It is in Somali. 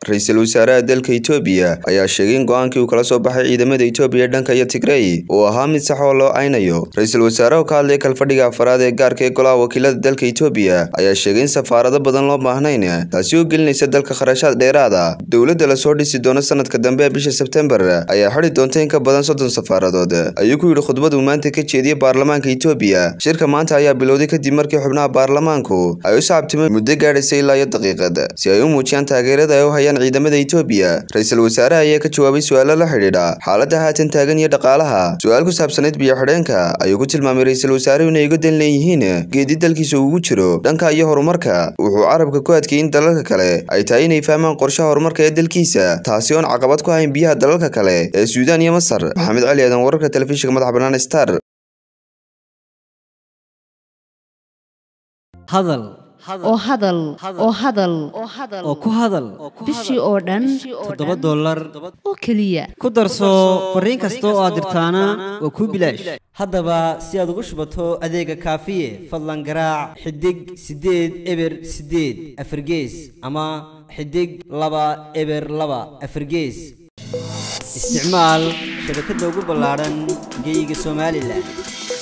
ra-iisul wasaaraha dalka Itoobiya ayaa sheegay in go-aankii uu kala soo baxay ciidamada Itoobiya dhanka iyo Tigray uu ahaa mid sax oo loo aynayo ra-iisul wasaaraha oo ka hadlay kalfadhiga afraad ee gaarka ee golaha wakiilada dalka Itoobiya ayaa sheegay in safaarado badan loo baahnayn taasi oo gelinaysa dalka kharashaad dheeraad ah dowladda lasoo dhisi doono sanadka dambe ee bisha Sebtembar ayaa xidhi doonta in ka badan soddon safaaradood ayuu ku yidhi khudbad uu maanta ka jeediyey baarlamaanka Itoobiya shirka maanta ayaa bilowday kadib markii xubnaha baarlamaanku ay u sacabtimeen muddo gaadhaysay ilaa iyo daqiiqad si ay u muujiyaan taageerada ay u hayaan ciidamada Itoobiya ra-iisul wasaaraha ayaa ka jawaabay su'aalo la xidhiidha xaaladda haatan taagan iyo dhaqaalaha su'aal ku saabsanayd biyo xidheenka ayuu ku tilmaamay ra-iisul wasaaruhu inay uga dan leeyihiin geedi dalkiisa ugu jiro dhanka iyo horumarka wuxuu carabka ku adkeeyey in dalalka kale ay tahay inay fahmaan qorshaha horumarka ee dalkiisa taasi oon caqabad ku hayn biyaha dalalka kale ee Suudaan iyo Masar maxamed cali aadan wararka telefishinka madaxa bannaan star hadal oo hadal oo hadal oo ku hadal bishii oo dhan toddoba dollar oo keliya ku darso fariin kasta oo aad dirtaana waa kuu bilaash haddaba si aad ugu shubato adeega kaafiye fadlan garaac xidig siddeed eber siddeed afargees ama xidig laba eber laba afargees isticmaal shabakadda ugu ballaadhan geyga somalilan